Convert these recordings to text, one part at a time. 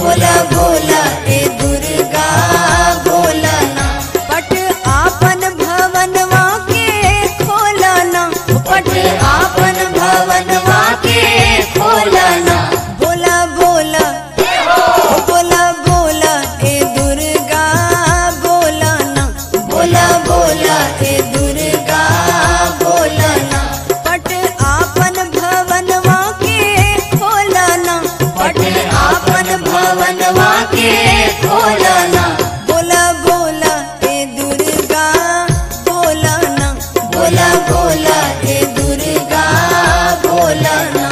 बोला बोला ए दुर्गा बोला ना पट आपन भवनवा के खोला ना पट आपन भवनवा के खोला ना बोला बोला बोला बोला ए दुर्गा बोला ना बोला बोला ए दुर्गा बोला ना पट आपन भवनवा के खोला ना पट आपन भवनवा के खोला ना बोला बोला ए दुर्गा बोला ना बोला बोला ए दुर्गा बोला ना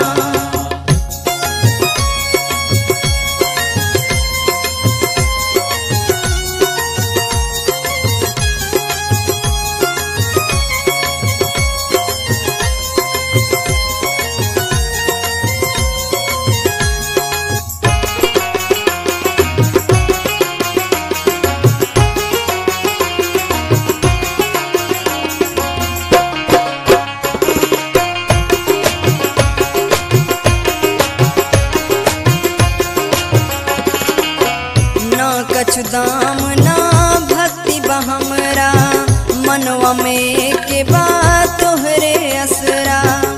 ना कछु दाम ना भक्ति बहमरा मनवा में के बात तोहरे असरा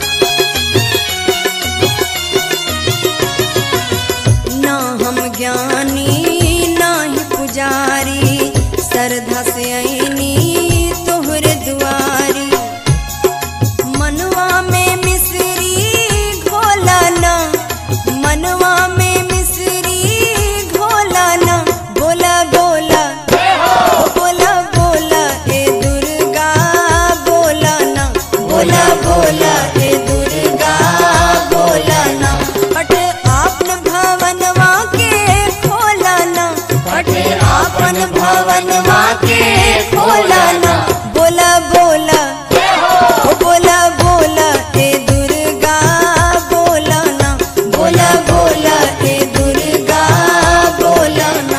ना हम ज्ञानी ना ही पुजारी श्रद्धा से आईनी तोहरे दुआरी मनवा में मिश्री घोला ना मनवा में मिश्री घोला ना बोला बोला बोला बोला ए दुर्गा बोला ना बोला बोला ए दुर्गा बोला ना पट आपन भवनवा के खोला ना पट आपन भवनवा के खोला ना बोला बोला ओ बोला बोला ए दुर्गा बोला ना बोला बोला ए दुर्गा बोला ना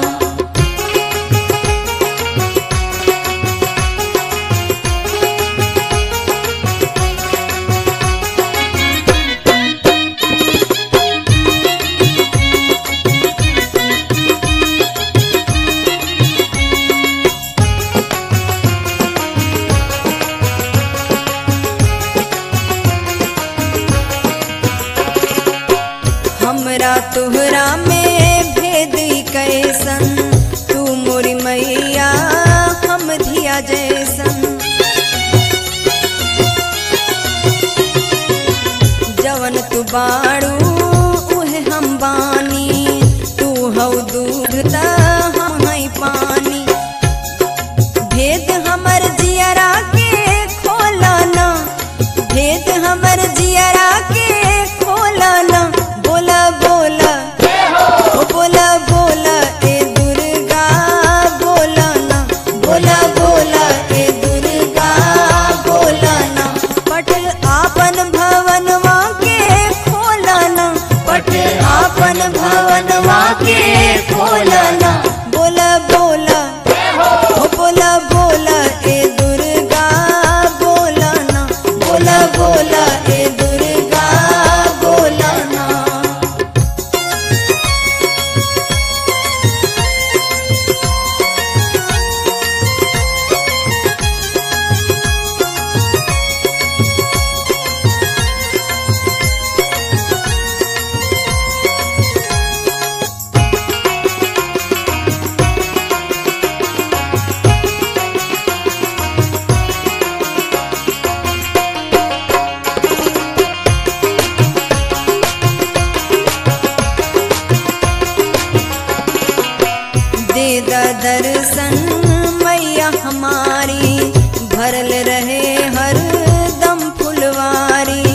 हमरा तोहरा में भेद ई कैसन तू मोरी मैया हम धिया जैसन जवन तू बाड़ू उहे हम बानी तू हौ दूध त हम हई पानी भेद हमर जियरा के खोला ना भेद हमर जियरा के खोला ना बोला बोला ओ बोला बोला ए दुर्गा बोला ना बोला बोला ए दुर्गा बोला ना पट आपन भवनवा के खोला ना पट आपन भवनवा के खोला ना बोला बोला ओ बोला बोला ए दुर्गा बोला ना बोला बोला ए दुर्गा बोला ना दे द दर्शन मैया हमारी भरल रहे हर दम फुलवारी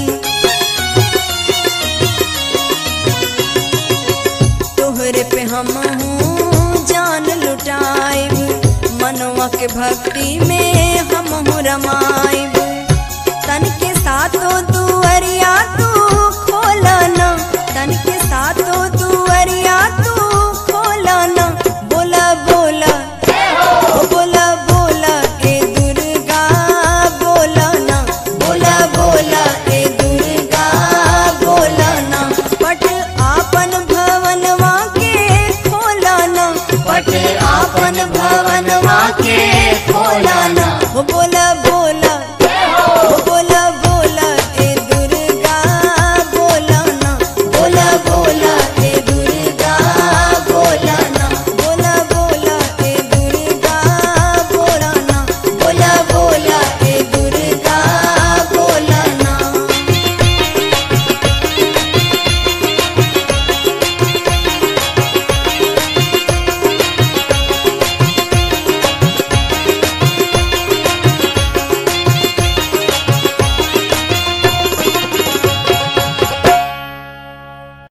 तोहरे पे हम हूँ जान लुटाइब मनवा के भक्ति में हम हूँ रमाइब तन के साथों दुअरिया तू खोला ना तन के साथों दुअरिया तू खोला ना बोला बोला ओ बोला बोला ए दुर्गा बोला ना बोला बोला ए दुर्गा बोला ना पट आपन भवनवा के बटे आपन भवनवा के खोलाना हो बोला